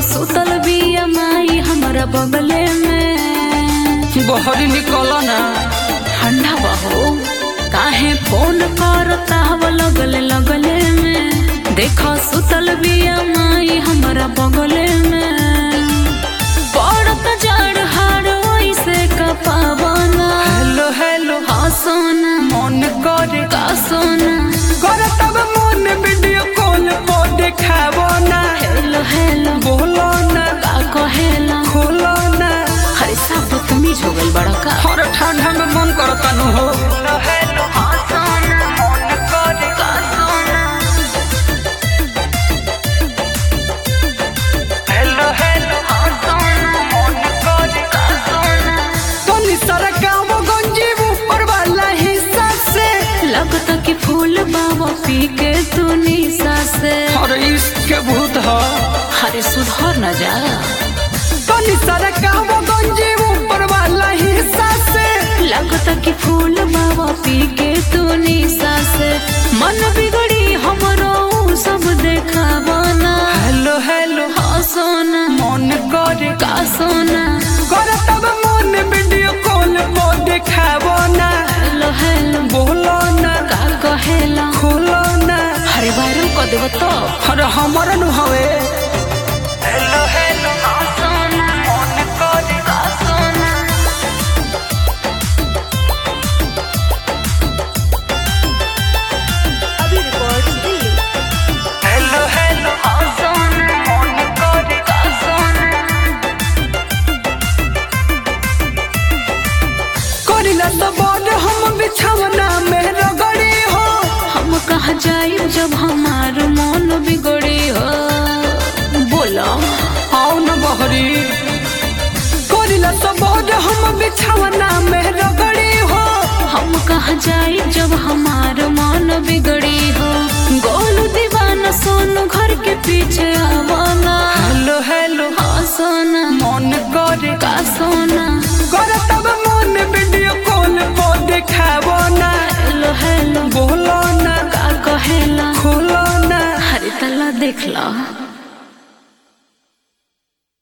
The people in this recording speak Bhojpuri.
सुतल बिया माई हमारा बगले में बहरी निकल ना ठंडा बहो काहे फोन करता हवा लगले लगले में देखो सुतल बिया माई हमारा बगले में पड़त जड़ हार वैसे कपावना हेलो हेलो हाँ सोना मन करे का सोना करे तब मन वीडियो कॉल पर देखाबो ना हेलो हेलो बोलो ना का कहेला खोलो ना हरे साहब बदतमीज हो गई बड़ा का हर ठंडा में मन करता नु हो हेलो हेलो हाँ सोना मन करे का सोना हेलो हेलो हाँ सोना मन करे का सोना तनी सारा काम गंजी ऊपर वाला हिस्सा से लगता कि फूल बाबा पी के तू निशा से और इश्क के भूत हो हरे सुधर न जा तनी सारा काम गंजी ऊपर वाला हिस्सा से लगता कि फूल बाबा पी के तू निशा से मन बिगड़ी हमरो ऊ सब देखावना हेलो हेलो हाँ सोना मन करे का सोना करे तब मन वीडियो कॉल पर देखाबो ना हेलो हेलो बोलो ना का कहेला खोलो ना हरे वायरल कर देव तो अरे हमर नु हवे हेलो हेलो हाँ सोना मन करे का सोना अभी रिकॉर्ड दिल्ली हेलो हेलो हाँ सोना मन करे का सोना करिला तो बड़ हम बिछावना में रगड़ी हो हम कहा जाई जब हमार मन बिगड़ी हो बोलो आओ न बहरी करिला तो बड़ हम बिछावना में रगड़ी हो हम कहा जाई जब हमार मन बिगड़ी हो गोलू दीवाना सोनू घर के पीछे आवाना हेलो हेलो